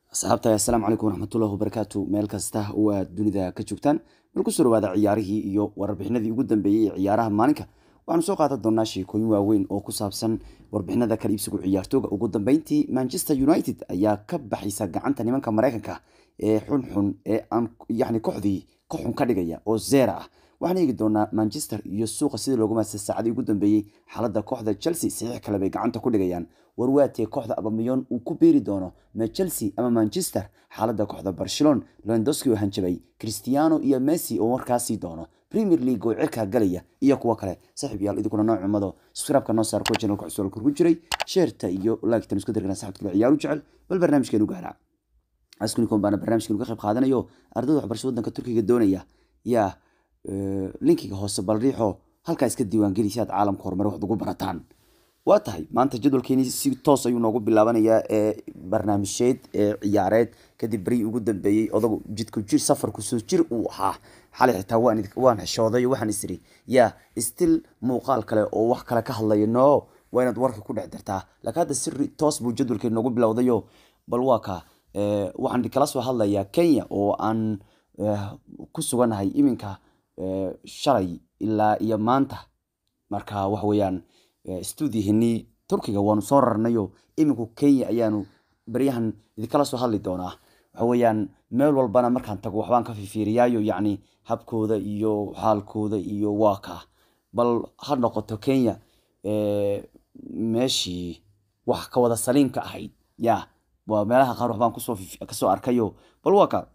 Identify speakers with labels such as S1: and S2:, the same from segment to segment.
S1: asxaabta assalaamu calaykum waraxmatullahi wabarakaatu meel kasta oo aad dunida ka joogtaan bal kusoo dhawaada ciyaarihii iyo warbixinadii ugu dambeeyey ee ciyaaraha maalinka waxaanu soo qaadan doonaa sheekooyin waaweyn oo ku saabsan warbixinada kala iibsigu ciyaartooga ugu dambeyntii manchester united ayaa ka baxaysa gacanta nimanka mareykanka ee xunxun ee aan yani kooxdii ka xun ka dhigaya oo zera ah waxaan eegi doonaa manchester iyo suuqa sidii loogu maasay saacadii ugu dambeeyey xaaladda kooxda chelsea saxiix kale bay gacanta ku dhigayaan warwaatee kooxda abamiyon uu ku beeri doono ma chelsea ama manchester xaaladda kooxda barcelona lewandowski oo hanjabay cristiano iyo messi oo warkaasii doono premier league oo cirkaa galaya iyo kuwo kale saaxiib yaal idinkuna noo cumado subscribe-ka noo saar kuwa channelka cusub ku jiray sheerta iyo like-tan isku dirgana saxibka kale ciyaaru jecel bal barnaamijkeenu gaara askunikon baana barnaamijkeenu ka qayb qaadanayo ardayda waxbarasho waddanka turkiga doonaya yaa linkiga hoose bal riixo halkaa iska diiwaangeli si aad caalamka horumar waxd ugu barataan waa tahay maanta jadwalkeeni si toos ayuu noogu bilaabanayaa ee barnaamijyeed ee ciyaareed kadib berii ugu dambeeyey odagu jidku jir safarku soo jir uu ahaa xalay xitaa waan xishooday waxaan isiri yaa stil muuqaal kale oo wax kale ka hadlaya no waa inaad warka ku dhex dartaa laakiin hadda si toos buu jadwalkeeni noogu bilowdayo bal waa ka waxaan kala soo hadlayaa kenya oo aan ku suganahay iminka shalay ilaa iyo maanta marka waxa weeyaan stuudiyahenii turkiga waanu soo rarnayo iminku kenya ayaanu beryahan idinkala soo hadli doonaa waxa weeyaan meel walbana markaan tago waxbaan ka fifiiriyaayo yacni habkooda iyo xaalkooda iyo waa ka bal ha noqoto kenya meeshii wax ka wada saliimka ahayd ya waa meelaha qaar waxbaan kusoo kasoo arkayo bal waa ka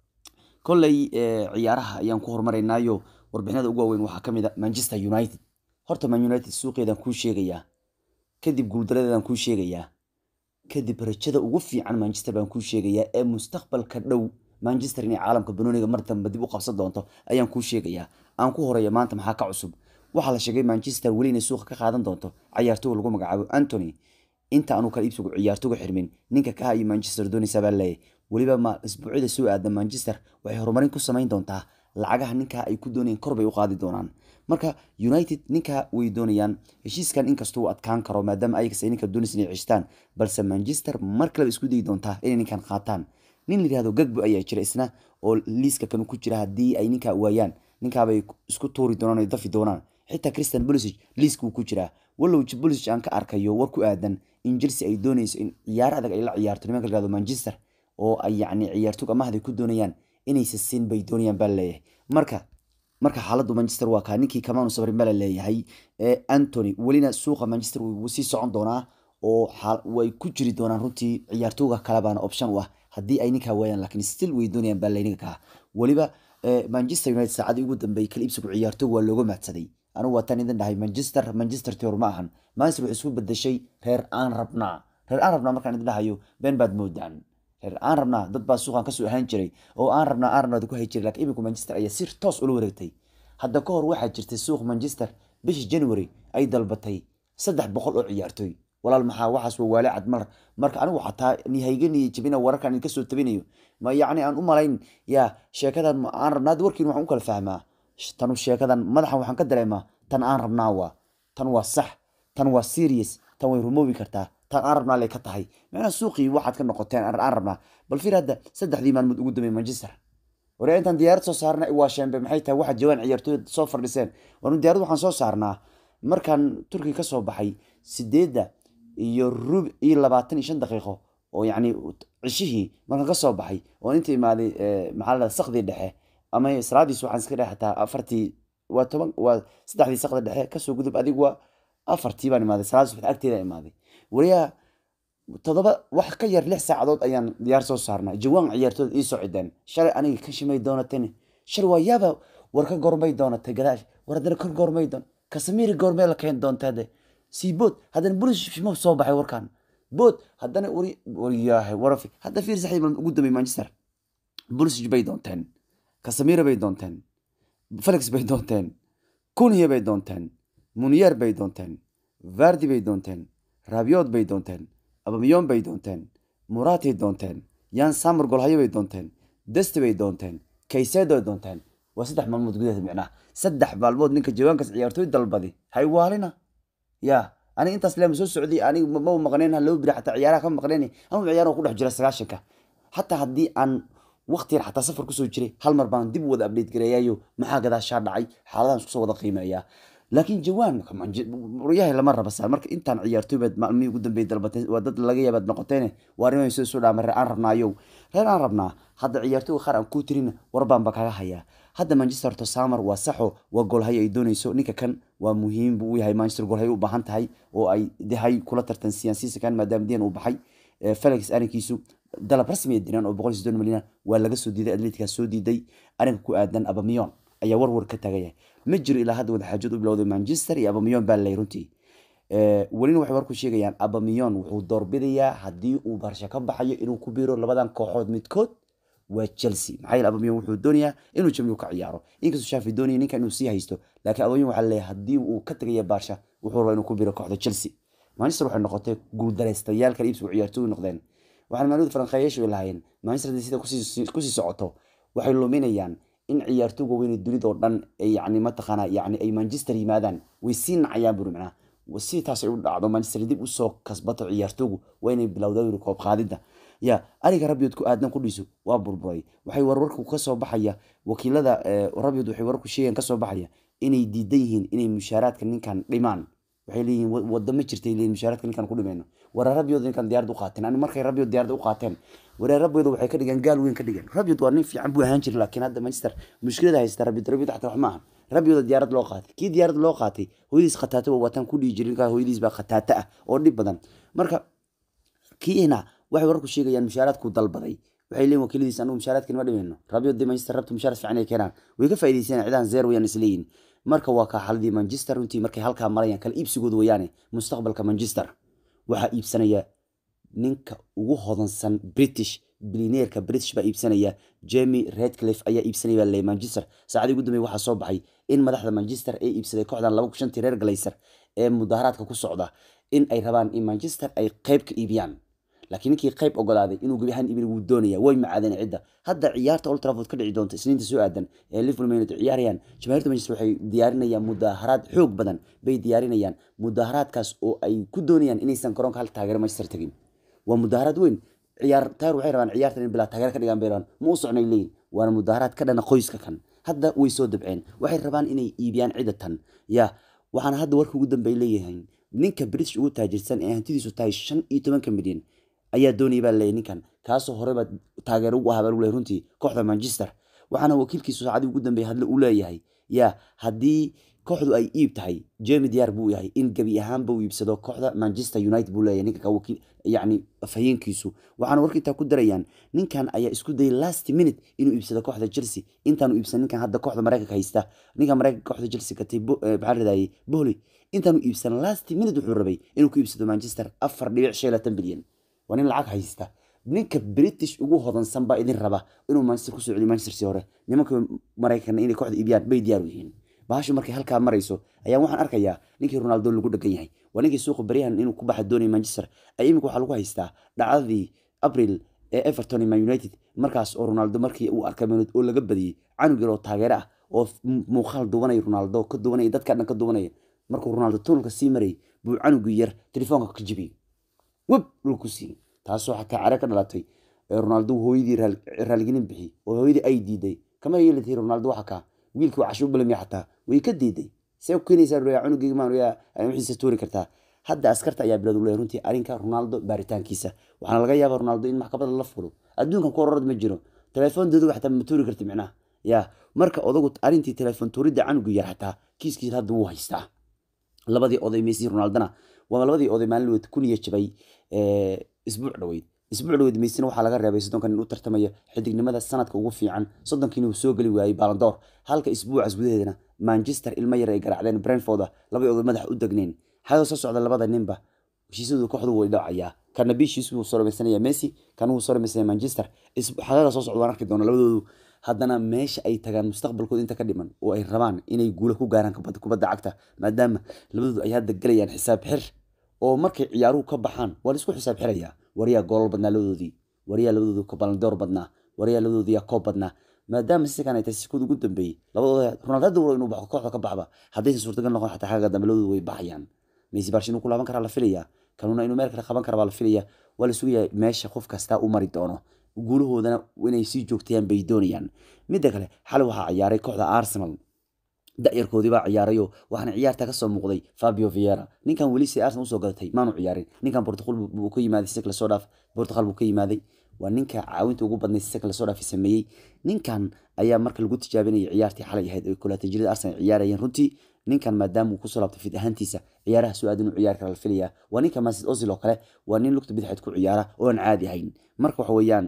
S1: kolley ciyaaraha ayaan ku horumaraynayo warbixinada ugu waaweyn waxaa kamid a manchester united horta man united suuqeedaan kuu sheegayaa kadib guuldaradeedaan kuu sheegayaa kadib rajada ugu fiican manchester baan kuu sheegayaa ee mustaqbalka dhow manchester inay caalamka banooniga mar dambe dib u qabsan doonto ayaan kuu sheegayaa aan ku horeeya maanta maxaa ka cusub waxaa la sheegay manchester weli inay suuqa ka qaadan doonto cayaartooga lagu magacaabo antony inta aanu kala iibsigu ciyaartooga xirmin ninka kaha iyo manchester doonaysa baa leeyahy weliba ma isbuucyada soo aada manchester waxay horumarin ku samayn doontaa lacagaha ninkaa ay ku doonayaan kor bay u qaadi doonaan marka united ninkaa way doonayaan heshiiskan inkastuu adkaan karo maadaama ayagas ay ninka doonaysa inay cishtaan balse manchester mar kaleba isku dayi doontaa inay ninkan qaataan nin la yihahdo gagbo ayaa jira isna oo liiska kan ku jira haddii ay ninkaa waayaan ninkaabay isku tuuri doonaan ay dafi doonaan xitaa christian bolisic liiska uu ku jiraa wallow bolisic aan ka arkayo war ku aadan in chelsea ay doonayso in ciyaar adag ay la ciyaarto nimanka la yihahdo manchester oo ay yacni ciyaartoog amahday ku doonayaan inaysa siin bay doonayaan baa leeyahay marka marka xaaladdu manchester waa kaa ninkii kamaanu sabrin baa la leeyahay ee antony welina suuqa manchester wuu sii socon doonaa oo way ku jiri doonaan runtii ciyaartooga kale baana option u ah haddii ay ninkaa waayaan laakiin still way doonayaan baa layniga kaa weliba manchester united saacadii ugu dambeeyey kala iibsigu ciyaartoog waa looga mahadsaday anigu waataan idin dhahay manchester manchester tior ma ahan manchester waxay isku bedeshay reer aan rabnaa reer aan rabnaa markaan idin dhahayo been baad moodaan reer aan rabnaa dad baa suuqan kasoo ahaan jiray oo aan rabnaa aan rabnaa ku hay jiray lakiin iminku manchester ayaa si toos ula wareegtay hadda ka hor waxaa jirtay suuq manchester bishii january ay dalbatay saddex boqol oo ciyaartooy walaal maxaa waxaas waa waale cad mar marka anigu xataa nihayganiyo jabina wararkan idinka soo tabinayo ma yacni aan u malayn yaa sheekadan aan rabnaa warkiin waxaan u kala fahmaa tanu sheekadan madaxan waxaan ka dareemaa tan aan rabnaa waa tan waa sax tan waa serious tan way rumoobi kartaa tan aan rabnaa lay ka tahay macnaha suuqii waxaad ka noqoteen aan rabnaa bal fiir hadda saddexdii maalmood ugu dambeeyey manchester waree intaan diyaarad soo saarna waa sheembe maxay tahay waxa jawaan ciyaartooyda soo fadhiseen waanu diyaarad waxaan soo saarnaa markaan turkiga ka soo baxay sideedda iyo rub iyo labaatan iyo shan daqiiqo oo yacni cishihii markaan ka soo baxay oo inta imaaday maxaa la sakdii dhexe ama salaadiis waxaan iska dhex xataa afartii waa toban waa saddexdii sakda dhexe kasoo gudub adig waa afartii baan imaaday salaadii subax agteeda imaaday wariyaa toddoba wax ka yar lix saacadood ayaan diyaar soo saarnaa jawaan ciyaartooda ii soo cideen shalay aniga ka shimay doonatani shal waa yaaba war ka gormay doonatay gadaash war haddana ka gormay doon kasamiri goormee la keen doontaade sii bood haddana bulis shimo soo baxay warkan bood haddana wari wariyaahay warafi hadda fiir saxiib ugu dambay manchester bulis bay doonteen kasamira bay doonteen felix bay doonteen kunhiya bay doonteen muniyer bay doonteen vardi bay doonteen rabiod bay doonteen abamiyon bay doonteen muratay doonteen yan samar golhayo bay doonteen desti bay doonteen kaysedo bay doonteen waa saddex maalmood gudaheed micnaha saddex maalmood ninka jawaankaas ciyaartooy dalbadi haywaalina ya aniga intaas leema soo socday aniga ma maqneen laba biri xataa ciyaaraha ka maqneen anu ciyaar ku dhex jira sagaashanka xataa haddii aan waqti yar xataa safar kusoo jiray hal mar baan dib wada update gareeyayo maxaa gadaashaa dhacay xaaladahan iskusoo wada qiimeeyaa laakiin jawaan waryahay lama raba saa marka intaan ciyaartooybaad maalmihii ugu dambeeyay dalbateen waa dad laga yaabaad noqoteene waa arrimahay soo soo dhaama reer aan rabnaayow reer aan rabnaa hadda ciyaartooyga qaar aan kuu tirin war baan ba kaga hayaa hadda manchester to samar waa saxo waa goolhayo ay doonayso ninka kan waa muhiim buu u yahay manchester goolhayo u baahan tahay oo ay dehay kula tartansiyaan siisakan maadaama dian uu baxay felix arrinkiisu dalab rasmi diraan oo boqol iyo soddon milyan waa laga soo diiday atletica soo diiday arrinka ku aadan abamiyon ayaa warwar ka tagaya ma jiro ilaa hadda wadaxaajood u bilowday manchester iyo abamiyon baa lay runtii welina waxay warku sheegayaan abamiyon wuxuu doorbidayaa haddii uu barsha ka baxayo inuu ku biiro labadan kooxood midkood waa chelsea maxaa yeele abamiyon wuxuu doonayaa inuu jamligu ka ciyaaro inkastoo shaafi doonaya ninka inuu sii haysto laakiin abamiyon waxaa leeyahay haddii uu ka tegaya barsha wuxuu rabaa inuu ku biiro kooxda chelsea manchester waxay noqotay guuldareystayaal kala iibsigu ciyaartooy noqdeen waxaana maalmada faranqeeyaashu lahaayeen manchester sida kusii socoto waxay luminayaan in ciyaartooyga weyne dunidoo dhan yani mataqaana yani ay manchester yimaadaan way sii nacayaan buri macnaha si taas ay u dhacdo manchester dib usoo kasbato ciyaartooygu waa inay bilowdaan koob qaadida ya ariga rabyood ku aadan kudhiiso waa burburay waxay warwarku kasoo baxaya wakiilada rabyood waxay wararku sheegayan kasoo baxaya inay diidan yihiin inay mushaaraadka ninkan dhimaan waxay leeyihiin wada ma jirtay leeyihin mushaaraadka ninkan ku dhimayno waraa rabyooda ninkan diyaarad u qaateen ani markay rabyood diyaarada u qaateen waraa rabyooda waxay ka dhigeen gaal weyn ka dhigeen rabyood waa nin fiican buu ahaan jiray laakiin hadda manchester mushkilada haysta rabyood rabyood xataa wax maaha rabyooda diyaarad loo qaatay kii diyaarad loo qaatay hooyadiis khataata waa wataan ku dhihi jiray ninkaa hooyadiis baa khataata ah oo dhib badan marka kiina waxay wararku sheegayaan mushaaraadku dalbaday waxay leeyihin wakiiladiis anigu mushaaraadkan ma dhimayno rabyood dee manchester rabta mushaaraad fiican ay keenaan way ka faa'iidaysanayaan cidahan zeer wayaan isleeyihin marka waa kaa xaladii manchester runtii markay halkaa marayaan kala iibsigooda wayaane mustaqbalka manchester waxaa iibsanaya ninka ugu hodansan british bilineerka british baa iibsanaya jamie redcliffe ayaa iibsanaya baa leeyahay manchester saacadii ugu dambeey waxaa soo baxay in madaxda manchester ay iibsaday kooxdan laba shantii reer galayser ee mudaharaadka ku socda in ay rabaan in manchester ay qayb ka iibiyaan laakiin ninkii qayb ogolaaday inuu gebi ahaan iibin wuu doonaya way macaadeen cidda hadda ciyaarta old trafford ka dhici doonta isniinta soo aadan ee liverpool man united ciyaarayaan jamaahiirta manchester waxay diyaarinayaan mudaharaad xoog badan bay diyaarinayaan mudaharaadkaas oo ay ku doonayaan inaysan garoonka hal taageero manchester tagin waa mudaharaad weyn ciyaar taar waxay rabaan ciyaartan in bilaa taageero ka dhigaan bay rabaan ma u socnay leeyihin waana mudaharaad ka dhana qoyska kan hadda way soo dabceen waxay rabaan inay iibiyaan cidda tan ya waxaana hadda warka ugu dambey leeyahay ninka british ugu taajirsan ee hantidiisu tahay shan iyo tobanka milyan ayaa doonaya baa leeyahy ninkan kaasoo horeba taageero ugu ahaa baa lagu leeyahy runtii kooxda manchester waxaana wakiilkiisu saacadii ugu dambeeyay hadle uu leeyahay ya haddii kooxdu ay iib tahay jemi diyaar buu yahay in gebi ahaanba uu iibsado kooxda manchester united buu leeyahay ninka wakiil yacni afhayeenkiisu waxaana warka intaa ku darayaan ninkan ayaa isku dayay last minute inuu iibsado kooxda chelsea intaanu iibsan ninkan hadda kooxda mareykanka haysta ninka mareykanka kooxda chelsea gatay maxaa radayay bohli intaanu iibsan last minute wuxuu rabay inuu ku iibsado manchester afar dhibic shan iyo labaatan bilyan waa nin lacag haysta ninka british ugu hodansan baa idin raba inuu manchester kusoo celiyo manchester si hore nimanka maraykan inay kooxda iibiyaan bay diyaar u yihiin bahashu markay halkaa marayso ayaa waxaan arkayaa ninkii ronaldo lagu dhagan yahay waa ninkii suuqa baryahan inuu ku baxa doonaya manchester ay imika waxaa lagu haystaa dhacdadii abril ee everton iyo man united markaas oo ronaldo markii uu arkay man oo laga badiyey canug yar oo taageero ah oo muuqaal duwanaya ronaldo ka duwanaya dadka dhan ka duwanaya markuu ronaldo tunnelka sii marayay buu canugii yar telefoonka ka jibiyey web dhulku siiyey taasoo xataa care ka dhalatay ronaldo hooyadii raaligelin bixi oo hooyadii ay diiday kama yeelati ronaldo waxa kaa wiilkii waa casho u balamiya xataa way ka diiday see ku keenaysaa roya cunugeyga maan roya wixiisa tuuri kartaa hadda askarta ayaa bilowd leeyahay runtii arrinka ronaldo baaritaankiisa waxaana laga yaabaa ronaldo in maxkamada la fulo adduunkan ku ororad ma jiro telefoon dooduga xataa ma tuuri karti micnaha ya marka odagu arrintii telefoon tuuridda canuga yar xataa kiiskiisa hadda wuu haystaa labadii oday messi ronaldona waa labadii oday maalin weyd kun iyo jabay isbuuc dhaweyd isbuuc dhaweyd meysina waxaa laga reebay soddonkan in u tartamaya xidignimada sanadka ugu fiican soddonkiina uu soo geli waayey balandoor halka isbuucaas gudaheedana manchester ilmo yar ay garaacdeen brentforda labadii oday madaxa u degneen xagga soo socda labada ninba heshiisyadu kooxdu way dhacayaa kana bishiis wuu soo dhamaysanaya messi kana wuu soo dhamaysanaya manchester xagaga soo socda waan arki doona labadoodu haddana meesha ay tagaan mustaqbalkooda inta ka dhiman oo ay rabaan inay guulo ku gaaraan kubadda cagta maadaama labadoodu ay hadda gelayaan xisaab xir oo markay ciyaaruhu ka baxaan waa laisku xisaab xirayaa waryaa goolal badnaa labadoodii waryaa labadoodu balandoor badnaa waryaa labadoodii koob badnaa maadaama sikan ay tahay sikooda ugu dambeeyey labadooda ronaldo hadda waro inuu baxo kooxda ka baxba haddaysan suurtagal noqon xataa xagga dambe labadoodu way baxayaan messi barsh inuu ku laaban karaa la filayaa kanuna inuu meel kale qaban kara baa la filaya waa la sugayaa meesha qof kastaa u mari doono guulahoodana inay sii joogtayaan bay doonayaan midda kale xalay waxaa ciyaaray kooxda arsenal da-yarkoodii baa ciyaarayo waxaana ciyaarta kasoo muuqday fabio viera ninkan weli si arsenal usoo gadatay maanu ciyaarin ninkan portugal buu ka yimaaday si kale soo dhaaf portugal buu ka yimaaday waa ninka caawinta ugu badnay si kale soo dhaafi sameeyey ninkan ayaa marka lagu tijaabinayay ciyaartii xalay ahayd oo kulaatan jirada arsenal ciyaarayeen runtii ninkan maadaama uu kusoo laabtay fid ahaantiisa ciyaaraha soo aad inuu ciyaari kara la filaya waa ninka masid ozil oo kale waa nin lugta bidixeed ku ciyaara oo aan caadi ahayn marka waxa weeyaan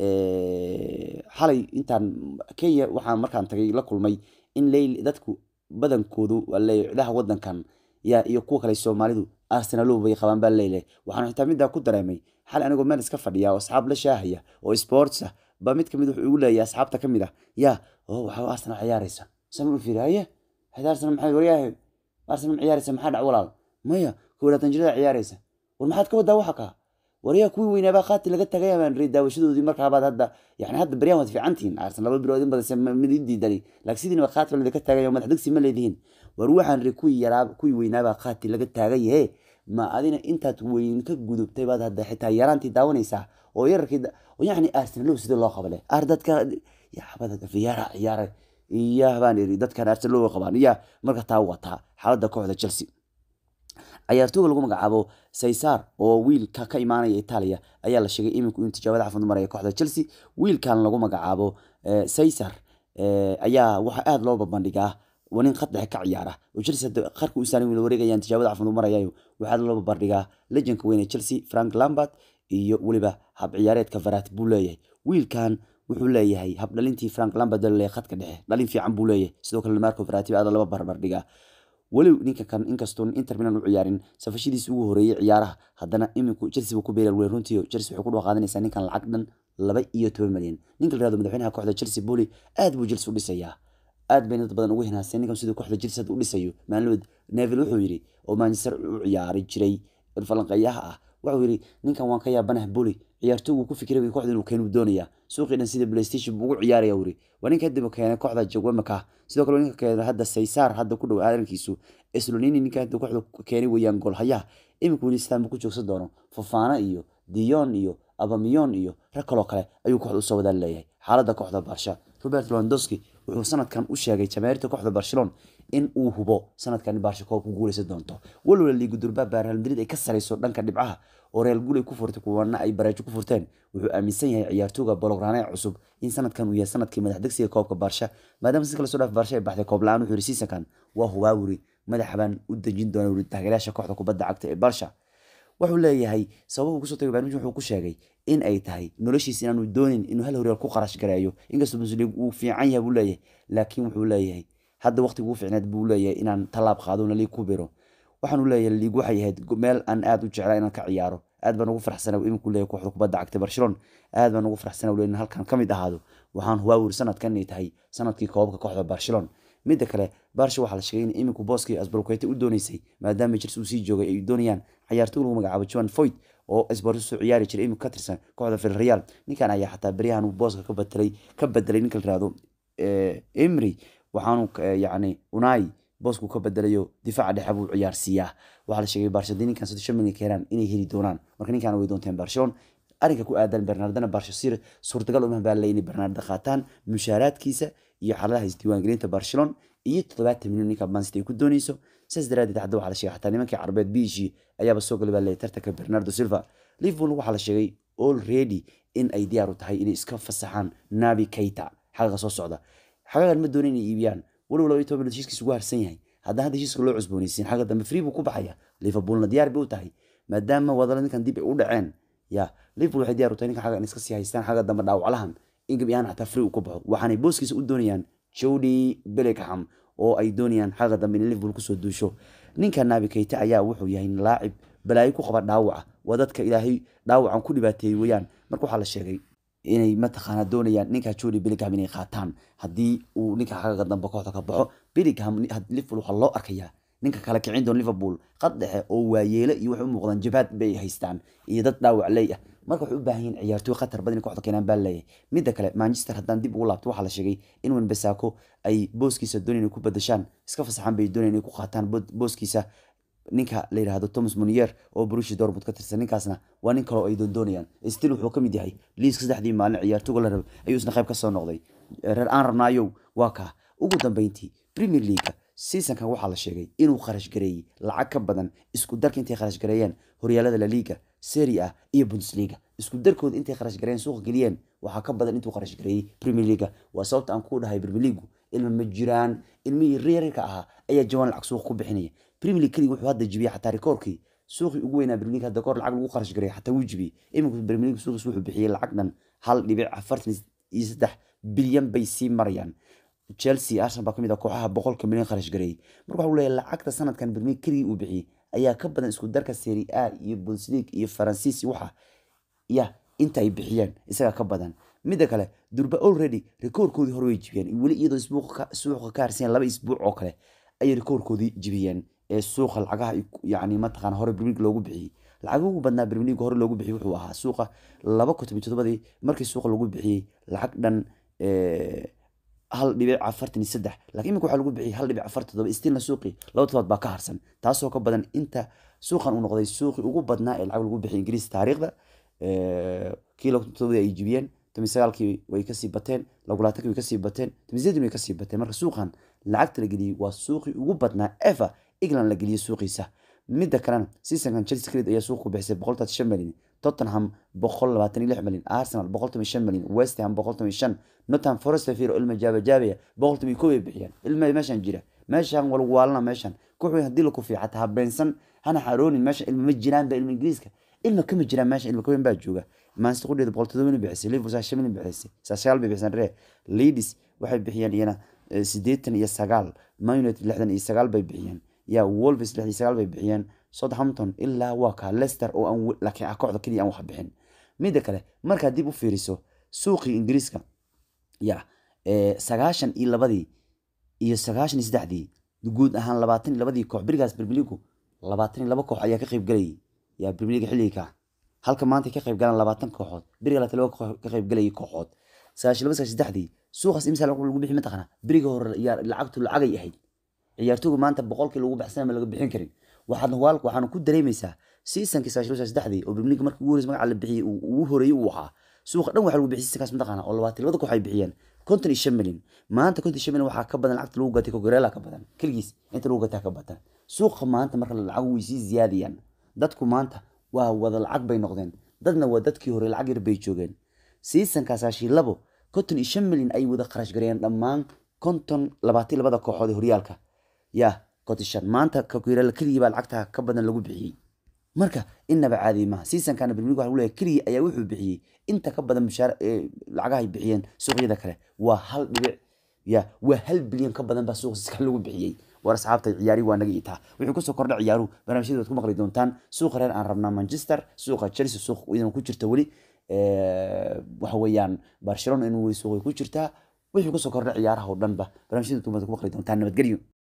S1: xalay intaan kenya waxaan markaan tagay la kulmay in leyl dadku badankoodu cidaha wadankan yaa iyo kuwa kale soomaalidu arsenalo bay qabaan baa leyle waxaan xitaa middaa ku dareemay xal anigoo meel iska fadhiya oo asxaab la shaahaya oo sports ah ba mid kamid wuxuu igu leeyahay asxaabta ka mid ah yaa oo waxa arsenal ciyaaraysa sama u fiiri haye hayd arsenal maxay waryahay arsenal ma ciyaaraysa maxaa dhac walaal maya kowlaatan jirada ciyaaraysa war maxaad ka wadaa waxa kaa waryaa kuwii weynaabaa qaati laga tagay baan ri daawashadoodii markaabaad hadda yani hadda baryahan waad fiicantihiin arsenal laba bilood in badase mid diidani laakiin sidiina qaati baa laga tagay oo madax degsi ma leedihiin war waxaan ri kuwii yaraa kuwii weynaabaa qaati laga taagay he ma adina intaad weyn ka gudubtay baad hadda xitaa yaraantii daawanaysaa oo yararkii yani arsenalo sida loo qabale ar dadka yaxbada fiyaara ciyaaray iyah baan iri dadkan arsenalo qabaan iya marka taa wataa xaaladda kooxda chelsea ciyaartooga lagu magacaabo saysar oo wiilka ka imaanaya itaaliya ayaa la sheegay iminku in tijaabada cafimad maraya kooxda chelsea wiilkan lagu magacaabo saysar ayaa waxaa aada loo babandhigaa nin khad dhexe ka ciyaara oo chelsea qarka u saaran wila wareegayaan tijaabada cafimad marayayo waxaa loo babandhigaa lejanka weyne chelsea frank lambert iyo weliba hab ciyaareedka varat buu leeyahay wiilkan wuxuu leeyahay hab dhalintii frank lambert leeyahay khadka dhexe dhalin fiican buu leeyahay sidoo kale marco varati aada laba barbardhigaa weli ninka kan inkastoo inter milan u ciyaarin safashadiisa ugu horeeyey ciyaaraha haddana iminku chelsea buu ku beerar wey runtii chelsea waxay ku dhoo qaadanaysaa ninkan lacag dhan laba iyo toban malyan ninka la yihahdo madaxweynaha kooxda chelsea boli aad buu chelsea u dhisayaa aad bay dad badan ugu hinaaseen ninkan siduu kooxda chelsea hadda u dhisayo maalinood neville wuxuu yidhi oo manchester u ciyaari jiray falanqeeyaha ah wuxuu yidhi ninkan waan ka yaabanah boli ciyaartoogu ku fikiray kooxda inuu keenu doonaya suuqii dhan sida playstation buu ugu ciyaaraya wuri waa ninka hadda keenay kooxda jawamaka sidoo kale ninka keenay hadda saysaar hadda ku dhow aadankiisu eslonini ninka hadda kooxda keenay weeyaan goolhayaha imika weli sitaan buu ku joogsan doono fofana iyo dion iyo abamiyon iyo rag kaloo kale ayuu kooxda usoo wadaan leeyahay xaaladda kooxda barsha robert lewandowski wuxuu sanadkan u sheegay jamaahiirta kooxda barcelona in uu hubo sanadkan barsha koob ku guuleysan doonto walwala liigu durbaa real madrid ay ka sarayso dhanka dhibcaha oo real guul ay ku furtay kuwana ay baraajo ku furteen wuxuu aaminsan yahay ciyaartooga bolograne cusub in sanadkan uu yahay sanadkii madax degsiga koobka barsha maadaama si kala soo dhaaf barsha ay baxday koob la-aan wuxuu yiri siisankan waa hubaa wuri madaxa baan u dejin doona wuri taageerayaasha kooxda kubadda cagta ee barsha wuxuu leeyahay sababuu kusoo tagay barnaamij wuxuu ku sheegay in ay tahay noloshiisa inaanu doonin inuu hal horyaal ku qarash gareeyo inkastoo musliig uu fiican yahay buu leeyahay laakiin wuxuu leeyahay hadda waqtiga ugu fiicneed buu leeyahay inaan tallaab qaado na liig ku biro waxaanu leeyahay liig waxay ahayd meel aan aad u jeclaa inaan ka ciyaaro aad baan ugu faraxsana iminku leeyahay kooxda kubadda cagta barcelona aad baan ugu faraxsana leeyahay halkan ka mid ahaado waxaan hubaa wuri sanadkan inay tahay sanadkii koobabka kooxda barcelona midda kale barsha waxaa la sheegay in iminku booskii asbalkeyta u dooneysay maadaama chelsea uu sii joogay ay doonayaan ciyaartoy lagu magacaabo joan foyt oo sports soo ciyaari jiray imika ka tirsan kooxda villarreal ninkan ayaa xataa beryahan uu booska ka bedelay ka bedelay ninka la yihahdo emry waxaanu yacni unai boosku ka bedelayo difaaca dhexe buu ciyaarsiiyaa waxaa la sheegay barshadii ninkan soddon milyan keenaan inay heli doonaan marka ninkan way doonteen barcelona arrinka ku aadan bernardana barsho sir suurtagal uma baa inay bernarda qaataan mushaaraadkiisa iyo xaaladaha isdiiwaangelinta barcelona iyo toddobaatan milyan ninka mancity ay ku dooneyso saas daraadeed hadda waxaa la sheegay xataa nimankii carbeed biishii ayaaba soo galay baa leeyahay tartanka bernardo silva liverpool waxaa la sheegay already in ay diyaar u tahay inay iska fasaxaan nabi keita xaqiiqa soo socda xagagan ma doona inay iibiyaan walow laba iyo toban bilood heshiiskiisa ugu harsan yahay haddana hadda heshiiska loo cusboonaysiin xagga dambe free buu ku baxaya liverpoolna diyaar bay u tahay maadaama wadala ninkan dib ay u dhaceen ya liverpool waxay diyaar u tahay ninkan xaggan iska sii haystaan xagga dambe dhaawaclahan in gabi ahaan xataa free uu ku baxo waxaanay booskiisa u doonayaan jody bellingham oo ay doonayaan xagga dambe in liverpool kusoo duusho ninka nabi keita ayaa wuxuu yahay laacib balaayo ku qaba dhaawaca waa dadka ilaahay dhaawacan ku dhibaateeyey weeyaan marka waxaa la sheegay inay mataqaana doonayaan ninka jody bellingham inay qaataan haddii uu ninka xagga dambe kooxda ka baxo bellingham liverpool waxaa loo arkayaa ninka kala kicin doon liverpool qad dhexe oo waayeele iyo waxay u muuqdaan jabaad bay haystaan iyo dad dhaawac leey ah marka waxay u baahan yihin ciyaartooy khatar badan in kooxda keenaan baa leeyahay midda kale manchester haddaan dib ugu laabto waxaa la sheegay in wenbesako ay booskiisa doonayaan inay ku badashaan iska fasaxaan bay doonayaan inay ku qaataan booskiisa ninka la yidhaahdo thomas monier oo brushi dortmund ka tirsan ninkaasna waa nin kale oo ay doondoonayaan still wuxuu ka mid yahay liiska saddexdii maalin ciyaartooga la rabo ayuu isna qayb ka soo noqday reer aan rabnaayow waa kaa ugu dambeyntii premier leaguea seasonkan waxaa la sheegay inuu kharash gareeyey lacag ka badan isku darka intay kharash gareeyeen horyaalada la liga serie a iyo bundesliga isku darkooda intay kharash gareeyeen suuqa geliyeen waxaa ka badan intuu kharash gareeyey premier leaga waa sababta aan ku dhahay premier leagu ilma ma jiraan ilmihii reerka ahaa ayaa jawaan lacag suuqa ku bixinaya premier league keliga wuxuu hadda jibiyey xataa rikoorkii suuqii ugu weynaa premier league hadda koor lacag lagu kharash gareeyay xataa wuu jibiyey imika premier league suuqiis wuxuu bixiyey lacag dhan hal dhibic afartan iyo saddex bilyan bay sii marayaan chelsea arsenal baa kamid ah kooxaha boqolka milyan kharash gareeyey marka waxuu leeyahay lacagta sanadkan premier league keligii uu bixiyey ayaa ka badan isku darka serie a iyo bundesliga iyo faransiis waxa ya inta ay bixiyeen isagaa ka badan midda kale durba already rikoorkoodii hore way jibiyeen weli iyadoo suuqa ka harsan laba isbuuc oo kale ayay rikoorkoodii jibiyeen ee suuqa lacagaha yani mataqaan hore premier league loogu bixiyey lacag ugu badnaa premier league hore loogu bixiyey wuxuu ahaa suuqa laba kun toban todobadii markii suuqa lagu bixiyey lacag dhan hal dhibic afartan iyo saddex lakiin imika waxaa lagu bixiyay hal dhibic afartan todoba stilna suuqii laba todobaad baa ka harsan taasoo ka badan inta suuqan uu noqday suuqii ugu badnaa ee lacag lagu bixiyay ingiriis taariikhda kii laba todobadii ay jibiyeen toban sagaalkii way kasii bateen lagulaatankii way kasii bateen toban sideedin way kasii bateen marka suuqan lacagta la geliyey waa suuqii ugu badnaa eva england la geliyey suuqiisa midda kalena seasonkan chelsea credit ayaa suuqa ku bixisay boqol toban shan malyan tottenham boqol labaatan iyo lix malyan arsenal boqol toban shan malyan west ham boqol toban shan nottingham forest firo ilma jaabajaabaya boqol toban kow ay bixiyaan ilma meeshan jira meeshan walwaalana meeshan koox weyn haddii la kufiya xataa habeensan hana xaroonin meeshan ilma ma jiraan ba ilma ingiriiska ilma kama jiraan meesha ilma kaweyn baa jooga manchester qudheeda boqol todoba bixisay liverpool saa shan milyan bixisay saa sagaal bay bixisaan ree leeds waxay bixiyeen iyana siddeetan iyo sagaal man united lixdan iyo sagaal bay bixiyeen ya wolves lixdan iyo sagaal bay bixiyeen southampton ilaa waa kaa leicester oo aan laakiin ah kooxda keliya aan wax bixin midda kale markaad dib u fiiriso suuqii ingiriiska ya sagaashan iyo labadii iyo sagaashan iyo saddexdii guud ahaan labaatan iyo labadii koox berigaas bermeligu labaatan iyo laba koox ayaa ka qayb galayay yaa bermeliga xilliga halka maanta ka qayb galaan labaatan kooxood beriga labaatan laba koox ka qayb galayay kooxood sagaashan laba sagaashan saddexdii suuqaas imisa lagu bixi mataqana beriga hore yaa lacagtu lacagay ahayd ciyaartooygu maanta boqolkii lagu baxsan ma laga bixin karin waxaad huwaal waxaana ku dareemaysaa seasonkii sagaashan laba saddexdii oo bermeliga markii ugu horeysa magaca la bixiyey ugu horeeyey uu ahaa suuqa dhan waxa lagu bixiyay seasonkaas mataqana oo labaatan labada koox ay bixiyeen konton iyo shan milyan maanta konton iyo shan milyan waxaa ka badan lacagta lagu gatay kogoreela ka badan keligiis inta lagu gataa ka badan suuqa maanta marka lacag way sii ziyaadayaan dadku maanta waa wada lacag bay noqdeen dadna waa dadkii hore lacag yar bay joogeen seasonkaasaashi labo konton iyo shan milyan ay wada kharash gareeyeen dhammaan konton labaatan labada kooxood ee horyaalka ya konton shan maanta kogoreela keligii baa lacagta ka badan lagu bixiyey marka inaba caadi maaha seasonkana premier waxa leeyahay keligii ayaa wuxuu bixiyey inta ka badan mushaar lacagaha ay bixiyeen suuqyada kale waa hal dhibic ya waa hal bilyan ka badan baa suuqa siska lagu bixiyey war asxaabta ciyaari waa naga itaa wuxuu kusoo kordha ciyaaruhu barnaamijyada waad ku maqli doontaan suuqa reer aan rabnaa manchester suuqa chelsea suuq idan ku jirta weli waxa weeyaan barcelona inuu weli suuqay ku jirtaa wixii kusoo kordha ciyaaraha oo dhanba barnaamijyada waad ku maqli doontaan nabadgelyo